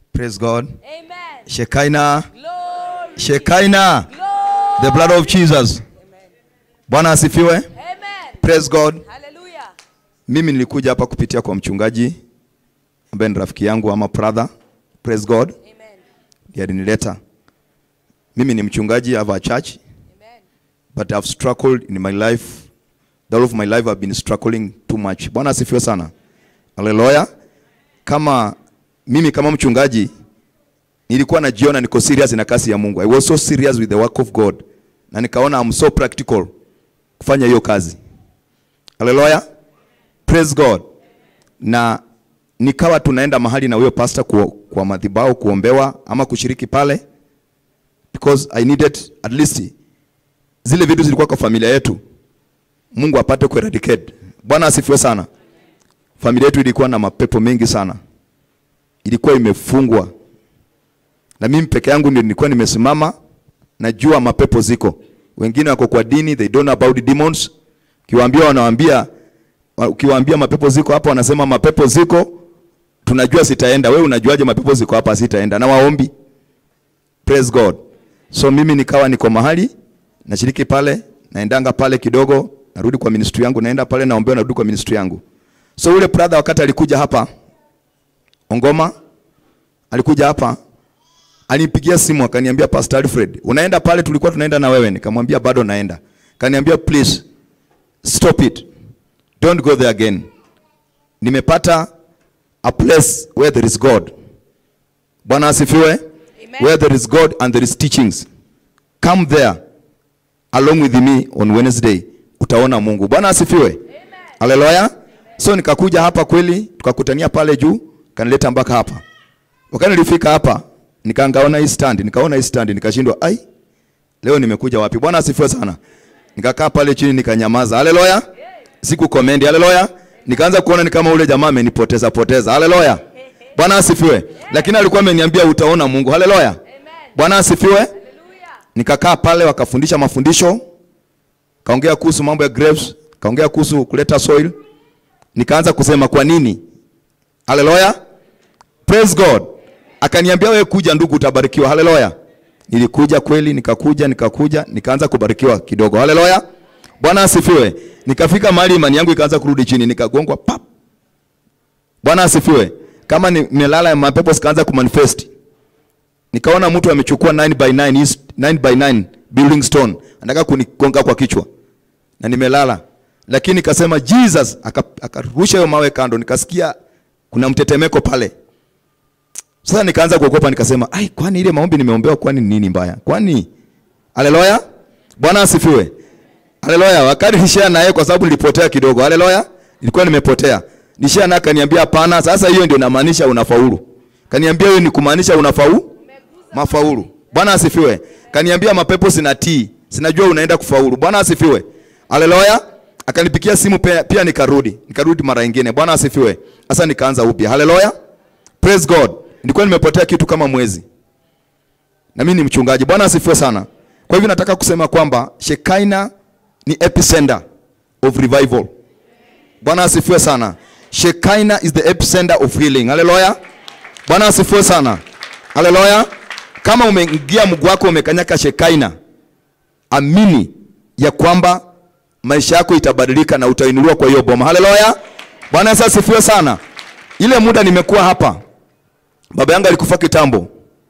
Praise God. Amen. Shekinah. Glory. Shekinah. Glory. The blood of Jesus. Bwana asifiwe. Amen. Praise God. Hallelujah. Mimi nilikuja hapa kupitia kwa mchungaji ambaye ni rafiki yangu ama brother. Praise God. Amen. Ndiye alinileta. Mimi ni mchungaji, I have a church, Amen. but I've struggled in my life. The whole of my life I've been struggling too much. Bwana asifiwe sana. Haleluya. Kama mimi kama mchungaji nilikuwa najiona niko serious na kazi ya Mungu. I was so serious with the work of God. Na nikaona I'm so practical kufanya hiyo kazi. Haleluya. Praise God. Na nikawa tunaenda mahali na huyo pastor kwa, kwa madhabahu kuombewa ama kushiriki pale because I needed at least zile vitu zilikuwa kwa familia yetu Mungu apate kueradicate. Bwana asifiwe sana. Familia yetu ilikuwa na mapepo mengi sana, ilikuwa imefungwa, na mimi peke yangu ndio nilikuwa nimesimama, najua mapepo ziko. Wengine wako kwa dini, they don't know about demons. Ukiwaambia wanawaambia, ukiwaambia mapepo ziko hapa, wanasema mapepo ziko, tunajua sitaenda. Wewe unajuaje mapepo ziko hapa? Sitaenda na waombi. Praise God. So mimi nikawa niko mahali nashiriki pale, naendanga pale kidogo, narudi kwa ministry yangu, naenda pale naombewa, narudi kwa ministry yangu. So ule brother wakati alikuja hapa Ongoma, alikuja hapa alinipigia simu akaniambia, Pastor Alfred, unaenda pale tulikuwa tunaenda na wewe? Nikamwambia bado naenda. Kaniambia please stop it, don't go there again. Nimepata a place where there is God. Bwana asifiwe. Amen. Where there is God and there is teachings. Come there along with me on Wednesday. Utaona Mungu. Bwana asifiwe. Haleluya. So nikakuja hapa kweli, tukakutania pale juu, kanileta mpaka hapa. Wakati nilifika hapa, nikaangaona hii stand, nikaona hii stand, nikashindwa, ai, leo nimekuja wapi? Bwana asifiwe sana. Nikakaa pale chini nikanyamaza. Haleluya. Siku comment. Haleluya. Nikaanza kuona ni kama ule jamaa amenipoteza poteza. Haleluya. Bwana asifiwe. Lakini alikuwa ameniambia utaona Mungu. Haleluya. Amen. Bwana asifiwe. Hallelujah. Nikakaa pale wakafundisha mafundisho, kaongea kuhusu mambo ya grapes, kaongea kuhusu kuleta soil. Nikaanza kusema kwa nini? Haleluya. Praise God. Akaniambia wewe kuja ndugu utabarikiwa. Haleluya. Nilikuja kweli, nikakuja, nikakuja, nikaanza kubarikiwa kidogo. Haleluya. Bwana asifiwe. Nikafika mahali imani yangu ikaanza kurudi chini, nikagongwa pap. Bwana asifiwe. Kama nimelala mapepo sikaanza kumanifest. Nikaona mtu amechukua 9 by 9 hii 9 by 9 building stone anataka kunigonga kwa kichwa na nimelala, lakini nikasema Jesus, aka- akarusha hiyo mawe kando, nikasikia kuna mtetemeko pale. Sasa nikaanza kuogopa, nikasema ai, kwani ile maombi nimeombewa, kwani ni nini mbaya? Kwani haleluya, Bwana asifiwe, haleluya. Wakati nishia naye, kwa sababu nilipotea kidogo, haleluya, nilikuwa nimepotea, nishia naye, akaniambia hapana, sasa hiyo ndio inamaanisha unafaulu. Kaniambia hiyo ni kumaanisha unafaulu mafaulu. Bwana asifiwe. Kaniambia mapepo sinatii, sinajua unaenda kufaulu. Bwana asifiwe. Haleluya. Akanipigia simu pia, pia nikarudi, nikarudi mara nyingine. Bwana asifiwe. Sasa nikaanza upya. Haleluya. Praise God. Nilikuwa nimepotea kitu kama mwezi, na mimi ni mchungaji. Bwana asifiwe sana. Kwa hivyo nataka kusema kwamba Shekina ni epicenter of revival. Bwana asifiwe sana. Shekina is the epicenter of healing. Haleluya. Bwana asifiwe sana. Haleluya. Kama umeingia mguu wako umekanyaka Shekaina, amini ya kwamba maisha yako itabadilika na utainuliwa kwa hiyo boma. Haleluya. Bwana Yesu asifiwe sana. Ile muda nimekuwa hapa, baba yangu alikufa kitambo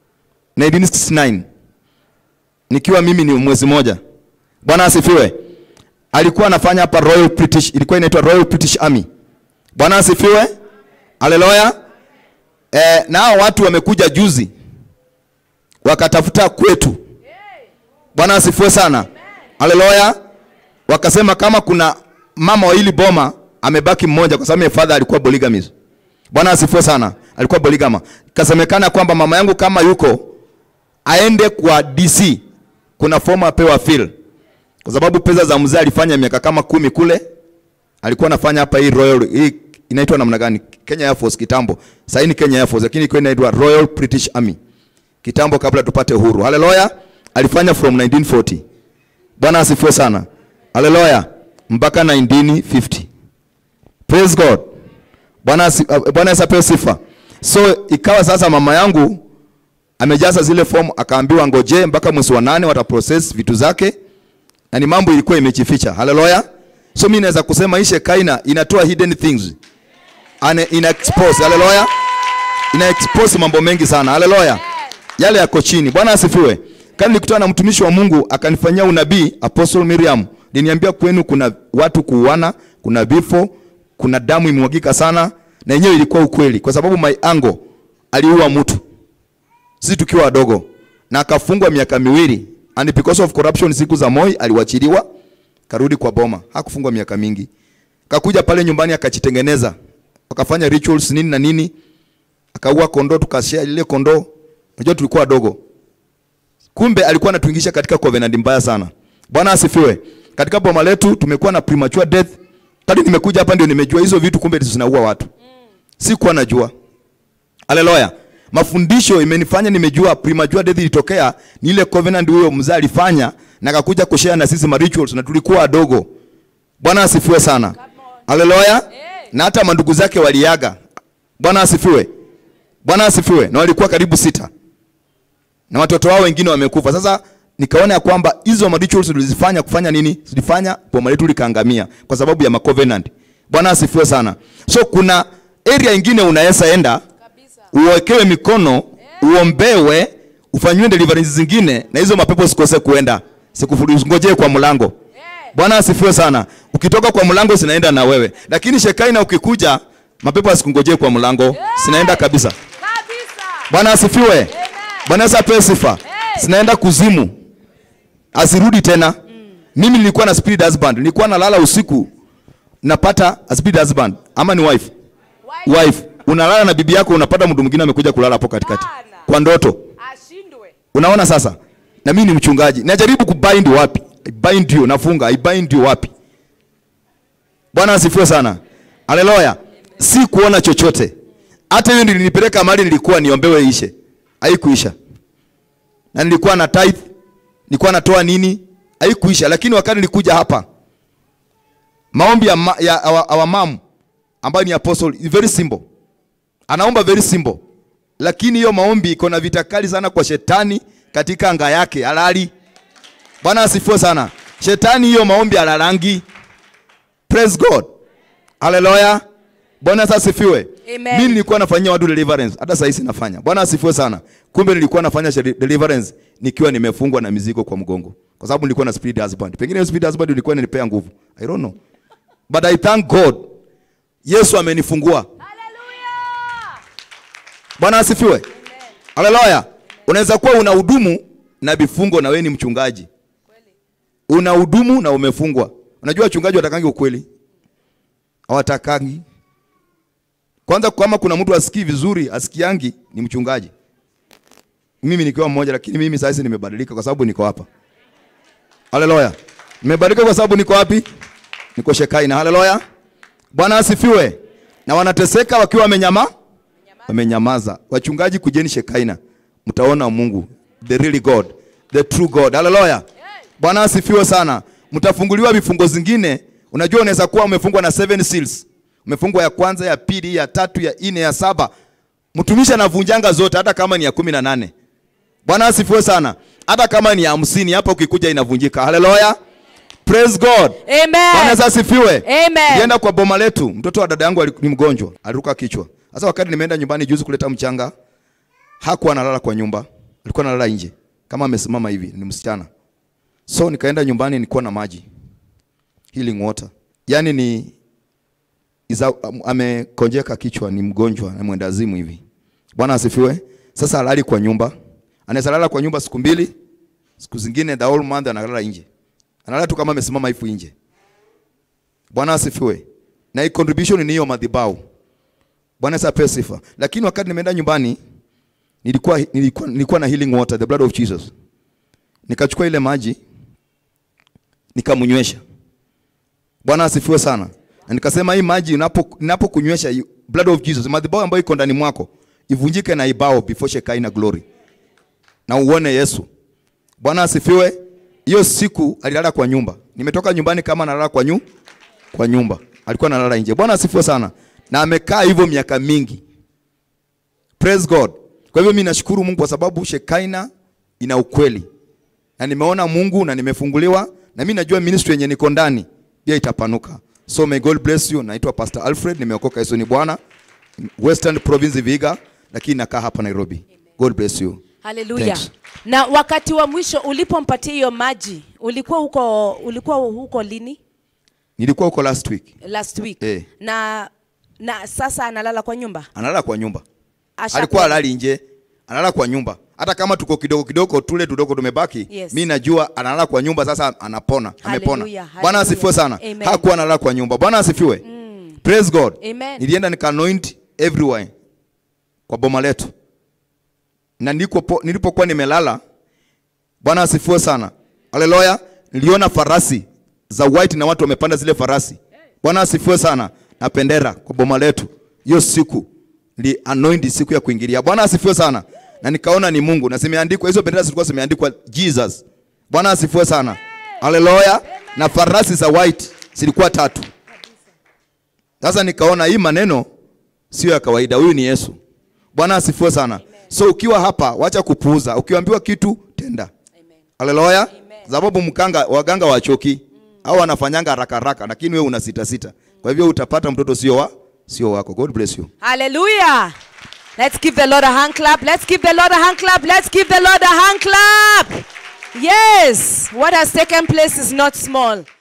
1969 nikiwa mimi ni mwezi moja. Bwana asifiwe. Alikuwa anafanya hapa Royal British, ilikuwa inaitwa Royal British Army. Bwana asifiwe. Haleluya. Eh, na hao watu wamekuja juzi wakatafuta kwetu. Bwana asifiwe sana. Haleluya. Wakasema kama kuna mama wa hili boma amebaki mmoja, kwa sababu my father alikuwa polygamist. Bwana asifiwe sana, alikuwa polygama. Kasemekana kwamba mama yangu kama yuko aende kwa DC, kuna fomu apewa fill, kwa sababu pesa za mzee alifanya miaka kama kumi kule, alikuwa anafanya hapa hii Royal hii inaitwa namna gani? Kenya Air Force kitambo. Sasa ni Kenya Air Force, lakini ilikuwa inaitwa Royal British Army kitambo, kabla tupate uhuru. Haleluya, alifanya from 1940. Bwana asifiwe sana. Haleluya, mpaka 1950. Praise God. Bwana asi- uh, Bwana Yesu apewe sifa. So ikawa sasa mama yangu amejaza zile fomu akaambiwa ngoje mpaka mwezi wa nane wataprocess vitu zake na ni mambo ilikuwa imejificha. Haleluya. So mimi naweza kusema hii Shekaina inatoa hidden things. Ane, ina expose. Haleluya. Ina expose mambo mengi sana. Haleluya. Yale yako chini. Bwana asifiwe. Kama nilikutana na mtumishi wa Mungu akanifanyia unabii Apostle Miriam. Niniambia kwenu kuna watu kuuana, kuna vifo, kuna damu imemwagika sana na yenyewe ilikuwa ukweli kwa sababu my uncle aliua mtu sisi tukiwa wadogo na akafungwa miaka miwili and because of corruption siku za Moi aliwachiliwa karudi kwa boma hakufungwa miaka mingi kakuja pale nyumbani akajitengeneza wakafanya rituals nini na nini akaua kondoo tukashare ile kondoo unajua tulikuwa wadogo kumbe alikuwa anatuingisha katika covenant mbaya sana bwana asifiwe katika boma letu tumekuwa na premature death kadi nimekuja hapa ndio nimejua hizo vitu kumbe zinaua watu sikuwa najua Haleluya. Mafundisho imenifanya nimejua premature death ilitokea ni ile covenant huyo mzee alifanya na akakuja kushare na sisi ma rituals na tulikuwa wadogo. Bwana asifiwe sana. Haleluya. Na hata mandugu zake waliaga. Bwana asifiwe. Bwana asifiwe. Na walikuwa karibu sita. Na watoto wao wengine wamekufa. Sasa nikaona ya kwamba hizo ma rituals tulizifanya kufanya nini? Zilifanya boma letu likaangamia kwa sababu ya ma covenant. Bwana asifiwe sana. So kuna area ingine unaweza enda Kabisa. uwekewe mikono uombewe ufanyiwe deliverance zingine na hizo mapepo sikose kuenda sikungojee kwa mlango bwana asifiwe sana ukitoka kwa mlango zinaenda na wewe lakini shekaina ukikuja mapepo asikungojee kwa mlango zinaenda kabisa Kabisa. bwana asifiwe bwana Yesu apewe sifa zinaenda kuzimu asirudi tena mimi nilikuwa na spirit husband nilikuwa nalala usiku napata a spirit husband ama ni wife Wife. wife unalala na bibi yako unapata mtu mwingine amekuja kulala hapo katikati Bana. kwa ndoto Ashindwe. unaona sasa na mimi ni mchungaji najaribu kubind wapi I bind you nafunga I bind you wapi bwana asifiwe sana haleluya si kuona chochote hata hiyo nilinipeleka mahali nilikuwa niombewe ishe haikuisha na nilikuwa na tithe nilikuwa natoa nini haikuisha lakini wakati nilikuja hapa maombi ya, ma, ya our, our mom ambayo ni apostle is very simple anaomba very simple lakini hiyo maombi iko na vita kali sana kwa shetani katika anga yake halali bwana asifiwe sana shetani hiyo maombi alalangi praise god haleluya bwana sasa asifiwe Amen. mimi nilikuwa nafanyia watu deliverance hata sasa hivi nafanya bwana asifiwe sana kumbe nilikuwa nafanya sheri- deliverance nikiwa nimefungwa na mizigo kwa mgongo kwa sababu nilikuwa na spirit husband pengine hiyo spirit husband ilikuwa inanipea nguvu i don't know but i thank god yesu amenifungua Hallelujah. bwana asifiwe haleluya unaweza kuwa una hudumu na vifungo na wewe ni mchungaji una hudumu na umefungwa unajua wachungaji watakangi ukweli hawatakangi kwanza kama kuna mtu asikii vizuri asikiangi ni mchungaji mimi nikiwa mmoja lakini mimi sasa nimebadilika kwa sababu niko hapa haleluya nimebadilika kwa sababu niko wapi niko shekaina haleluya bwana asifiwe na wanateseka wakiwa wamenyama wamenyamaza wachungaji kujeni shekaina mtaona mungu the really god the true god haleluya bwana asifiwe sana mtafunguliwa vifungo zingine unajua unaweza kuwa umefungwa na seven seals umefungwa ya kwanza ya pili ya tatu ya nne ya saba mtumishi anavunjanga zote hata kama ni ya kumi na nane bwana asifiwe sana hata kama ni ya hamsini hapa ukikuja inavunjika haleluya praise god bwana Amen. Yesu asifiwe Amen. Nilienda kwa boma letu, mtoto wa dada yangu ali- ni mgonjwa, aliruka kichwa. Sasa wakati nimeenda nyumbani juzi kuleta mchanga, hakuwa analala kwa nyumba, alikuwa analala nje kama amesimama hivi, ni msichana. So nikaenda nyumbani, nilikuwa na maji healing water, yaani ni iza, am- amekonjeka kichwa, ni mgonjwa na mwenda azimu hivi. Bwana asifiwe. Sasa halali kwa nyumba, anaweza lala kwa nyumba siku mbili, siku zingine the whole month analala nje, analala tu kama amesimama hivi nje. Bwana asifiwe. Na hii contribution ni hiyo madhabahu. Bwana Yesu apewe sifa. Lakini wakati nimeenda nyumbani nilikuwa, nilikuwa, nilikuwa na healing water, the blood of Jesus. Nikachukua ile maji nikamnywesha. Bwana asifiwe sana. Na nikasema hii maji unapo ninapokunywesha you- blood of Jesus, madhabahu ambayo iko ndani mwako ivunjike na ibao before Shekinah glory. Na uone Yesu. Bwana asifiwe. Hiyo siku alilala kwa nyumba. Nimetoka nyumbani kama analala kwa nyu, kwa nyumba. Alikuwa analala nje. Bwana asifiwe sana. Na amekaa hivyo miaka mingi. praise god kwa hivyo mimi nashukuru mungu kwa sababu shekaina ina ukweli na nimeona mungu na nimefunguliwa na mi najua ministry yenye niko ndani pia itapanuka so may god bless you naitwa pastor alfred nimeokoka yesu ni bwana western province viga lakini nakaa hapa nairobi god bless you haleluya Thanks. na wakati wa mwisho ulipompatia hiyo maji ulikuwa huko ulikuwa huko lini nilikuwa huko last week last week Eh. na na sasa analala kwa nyumba analala kwa nyumba Asha- alikuwa alali nje analala kwa nyumba hata kama tuko kidogo kidogo tule tudogo tumebaki Yes. mi najua analala kwa nyumba sasa anapona amepona Hallelujah, bwana hallelujah. asifiwe sana Amen. hakuwa analala kwa nyumba bwana asifiwe praise god Amen. nilienda nikanoint everywhere kwa boma letu na niko nilipokuwa nimelala bwana asifiwe sana haleluya niliona farasi za white na watu wamepanda zile farasi bwana asifiwe sana na pendera kwa boma letu hiyo siku ni anoint siku ya kuingilia bwana asifiwe sana na nikaona ni mungu na zimeandikwa hizo bendera zilikuwa zimeandikwa jesus bwana asifiwe sana haleluya na farasi za white zilikuwa tatu sasa nikaona hii maneno sio ya kawaida huyu ni yesu bwana asifiwe sana so ukiwa hapa wacha kupuuza ukiambiwa kitu tenda haleluya sababu mkanga waganga wachoki au wanafanyanga haraka haraka lakini wewe una sita sita kwa hivyo utapata mtoto sio wa sio wako god bless you Hallelujah. Let's give the Lord a hand clap. Let's give the Lord a hand clap. Let's give the Lord a hand clap. Yes, what has taken place is not small.